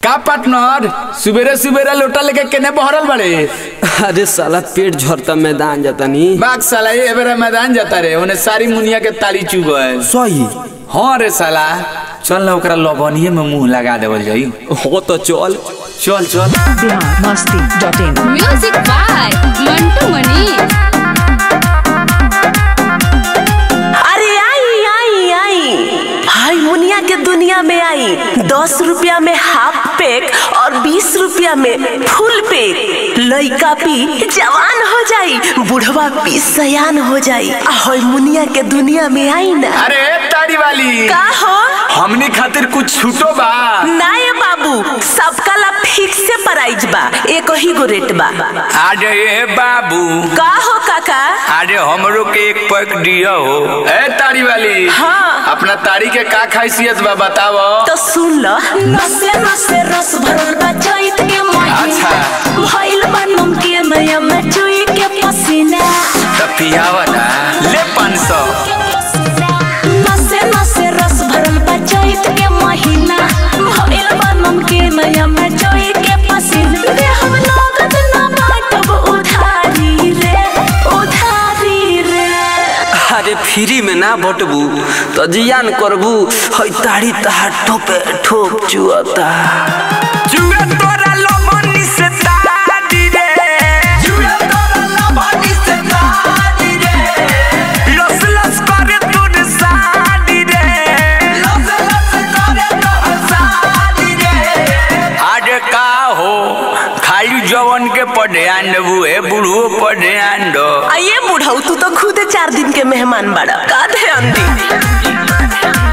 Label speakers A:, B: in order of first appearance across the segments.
A: का पार्टनर सुबेरे सुबेरे लोटा लेके केने बहरल बड़े
B: अरे साला पेट झरता मैदान जाता नी
A: बाग साला ये बेरा मैदान जाता रे उन्हें सारी मुनिया के ताली चुब है
B: सही
A: हाँ रे साला चल ना ओकरा लबनिए में मुंह लगा देवल जाई
B: हो तो चल
A: चल चल
C: Bihar Masti dot in
D: music by Mantu Mani
E: अरे आई आई आई हाय मुनिया के दुनिया में आई दस रुपया में हाफ पैक और बीस रुपया में फुल पैक लइका पी जवान हो जाई बुढ़वा पी सयान हो जाई आ हाय मुनिया के दुनिया में आई ना
A: अरे ताड़ी वाली
E: का हो
A: हमनी खातिर कुछ छूटो बा
E: नाये बाबू सबका ला फिक्स से प्राइस बा एक ही गो रेट बा
A: अरे ए बाबू
E: का हो काका
A: अरे हमरो के एक पैक दिया हो ए ताड़ी वाली
E: हाँ।
A: अपना ताड़ी के का खासियत बा बताओ
E: तो सुन ल नसे नसे रस भरल बा चैत के महीना
A: अच्छा।
E: भइल बा नमकीन नया में चुई के पसीना
A: तो पियावा ना ले पाँच सौ
E: नसे नसे रस भरल बा चैत के महीना भइल बा नमकीन नया में चुई के पसीना रे हम नगद ना बाटब उधारी रे उधारी रे
B: अरे फ्री में ना बटबू तो जियान करबू हई ताड़ी तहार ठोपे ठोप चुअता
A: जुए तोरा लमनी से ताड़ी रे जुए तोरा लमनी से ताड़ी रे लस लस करे तोर साड़ी रे लस लस करे तोर साड़ी रे आज का हो खाली जवन के पढ़ेआन देबू ए बुढ़ो पढ़ेआन दो
E: आ ये बुढ़ऊ तू तो खुद चार दिन के मेहमान बड़ा का ध्यान दी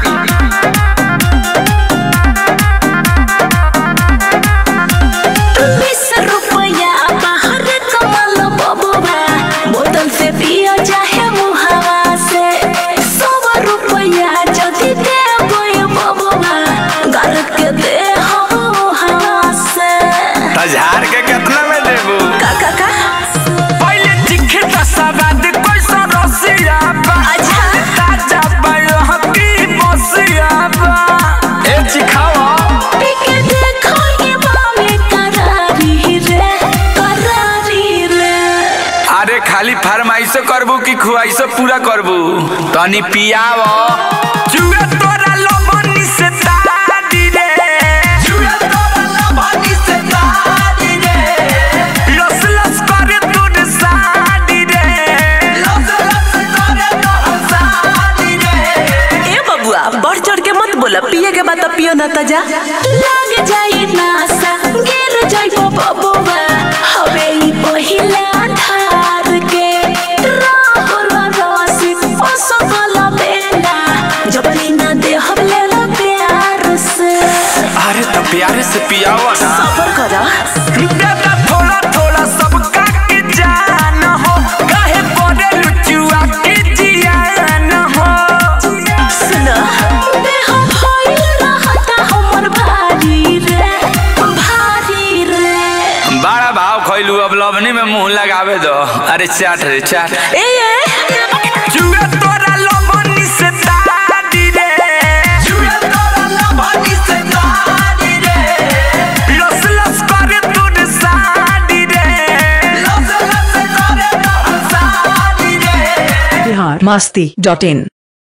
E: बीस रुपया बाहर कमल बबुआ बोतल से पियो चाहे मुहावा से सौ रुपया जदि दे गोय बबुआ घर के दे हो हवा से
A: हजार के कितना में देबू
E: का का का
A: पहले चिखे तो सवाद कोई सा रसिया बा
E: अच्छा।
A: ताजा बड़ो हकी बसिया बा ए चिखावा
E: पीके देखो ये बामे करारी रे करारी रे
A: अरे खाली फरमाइशो करबू कि खुआइशो पूरा करबू तनी पियाव जुए तोरा लमनी से ताड़ी रे जुए तोरा लमनी से ताड़ी रे लस लस करे तोर साड़ी रे लस लस करे तोर साड़ी रे
E: ए बबुआ बढ़ चढ़ के मत बोला पिए के बाद तो पियो ना तजा लग जाई नासा गिर जाई बबुआ हवे ई पहिला धार के राहुल रसिक असफल बेला जबरी ना दे हम ले लो प्यार से
A: अरे तो प्यारे से पियाव ना
E: सबर करा
A: दादा थोड़ा थोड़ा सबका के जान हो काहे पड़े लुचुआ के जियान हो
E: सुना देह भइल रहता हमर भारी रे भारी रे
A: बड़ा भाव खइलू अब लवनी में मुंह लगावे दो अरे चाट रे चाट
E: ए ए
A: जुए तोरा लवनी से ताड़ी रे जुए तोरा लवनी से ताड़ी रे लस लस करे तोर साड़ी रे लस लस करे तोर साड़ी रे
C: बिहार मस्ती डॉट इन